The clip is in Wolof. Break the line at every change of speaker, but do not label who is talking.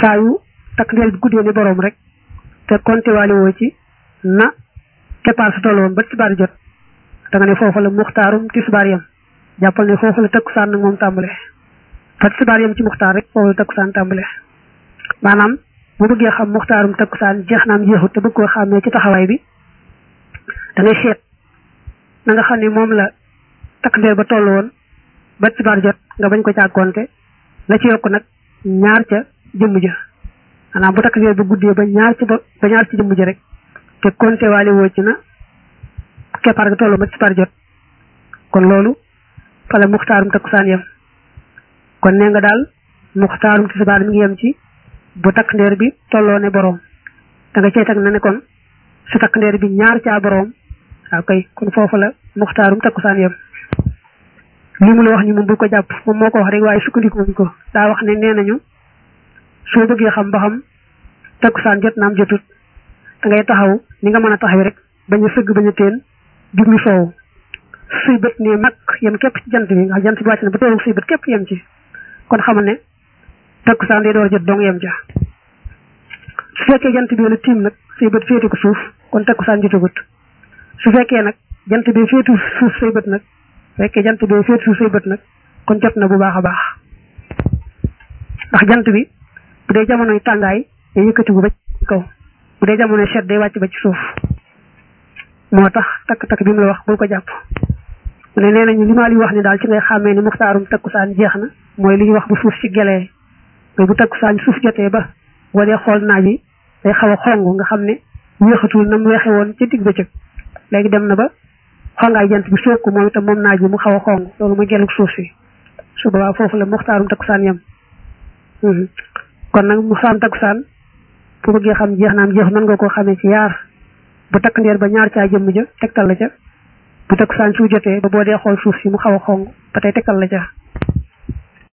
saa yu takk ndeer bi guddee ni boroom rek te konte waale woo ci na keppaar su tolloon ba tisbaar jot da nga ne foofu la muxtaarum tisbaar yam jàppal ne foofu la takkusaan nag moom tàmbale fa tisbaar yam ci muxtaar rek foofu la takkusaan tàmbale maanaam bu bëggee xam muxtaarum takkusaan jeex naam jeexut te bëgg koo xàmmee ci taxawaay bi da ngay seet na nga xam ne moom la takk ndeer ba toll woon ba tisbaar jot nga bañ ko càkkoonte la ci yokk nag ñaar ca jëmm ja maanaam bu takk ndeer ba guddee ba ñaar ci ba ñaar ci jëmm ja rek te konte waale woo ci na keppaar ga tolloo ba tisbaar jot kon loolu fa la muxtaarum takkusaan yem kon nee nga daal muxtaarum tisbaar mi ngi yem ci bu takk ndeer bi tolloo ne boroom da nga cey teg na ne kon su takk ndeer bi ñaar caa boroom waaw kay kon foofu la muxtaarum takkusaan yem li mu la wax ni moom bu ko jàpp moom moo ko wax rek waaye sukkandikuwuñ ko daa wax ne nee nañu soo bëggee xam ba xam takkusaan jot naam jotut da ngay taxaw ni nga mën a taxaw rek bañ a sëgg bañ a teen jublu soowu suy bët ne mag yem képp ci jant bi nga jant bi wàcc na ba tollu suy bët képp yem ci kon xamal ne takkusaan day door jot dong yem ja su fekkee jant bi la tiim nag suy bët féete ko suuf kon takkusaan jotagut su fekkee nag jant bi féetu suuf say bët nag fekkee jant bi féetu suuf say bët nag kon jot na bu baax a baax ndax jant bi bu dee jamonoy tàngaay day yëkkatiku ba ci kaw bu dee jamonoy sedd day wàcc ba ci suuf moo tax takk-takk bi mu la wax bul ko jàpp mu ne nee nañu li ma li wax ni daal ci ngay xàmmee ni muxtaarum takkusaan jeex na mooy li ñuy wax bu suuf ci gelee mooy bu takkusaan suuf jotee ba boo dee xool naaj yi day xaw a xong nga xam ne weexatul na mu weexe woon ci digg bëccëg léegi dem na ba xongaay jant bi soog ko moom itam moom naaj bi mu xaw a xong loolu muy gelug suuf si su boobaa foofu la muxtaarum takkusaan yem kon nag muxtaarum takkusaan bu bëggee xam jeex naam jeex mën nga koo xamee ci yaar bu takk ndeer ba ñaar caa jëmm ja tegtal la ca bu takkusaan su jotee ba boo dee xool suuf si mu xaw a xong ba tey tegtal la ca